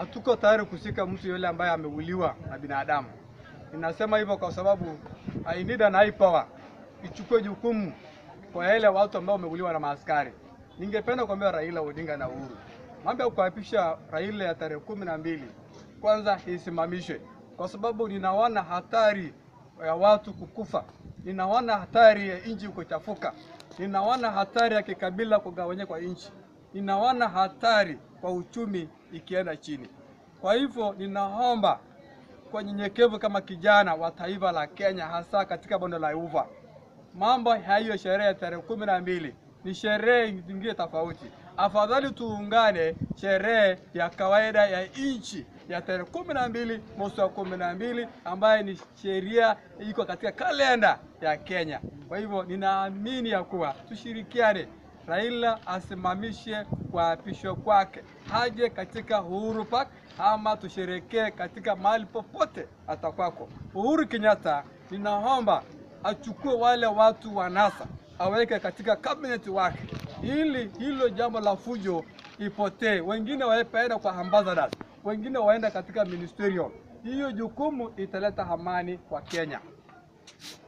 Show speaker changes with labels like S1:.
S1: hatuko tayari kushika mtu yule ambaye ameuliwa na binadamu. Ninasema hivyo kwa sababu I need an high power ichukue jukumu kwa yale watu ambao wameuliwa na maaskari. Ningependa kuambia Raila Odinga na Uhuru, mambo ya kuapisha Raila ya tarehe kumi na mbili kwanza isimamishwe, kwa sababu ninaona hatari ya watu kukufa, ninaona hatari ya nchi kuchafuka, ninaona hatari ya kikabila kugawanyika kwa nchi, ninaona hatari kwa uchumi ikienda chini. Kwa hivyo ninaomba kwa nyenyekevu kama kijana wa taifa la Kenya, hasa katika bonde la Ufa, mambo hayo, sherehe ya tarehe kumi na mbili ni sherehe zingine tofauti. Afadhali tuungane sherehe ya kawaida ya nchi ya tarehe kumi na mbili mwezi wa kumi na mbili ambaye ni sheria iko katika kalenda ya Kenya. Kwa hivyo ninaamini ya kuwa tushirikiane, Raila asimamishe kuapishwa kwake, haje katika Uhuru Park ama tusherekee katika mahali popote atakwako. Uhuru Kenyatta, ninaomba achukue wale watu wa NASA aweke katika cabinet wake, ili hilo jambo la fujo ipotee. Wengine waenda kwa ambassadors, wengine waenda katika ministerial. Hiyo jukumu italeta amani kwa Kenya.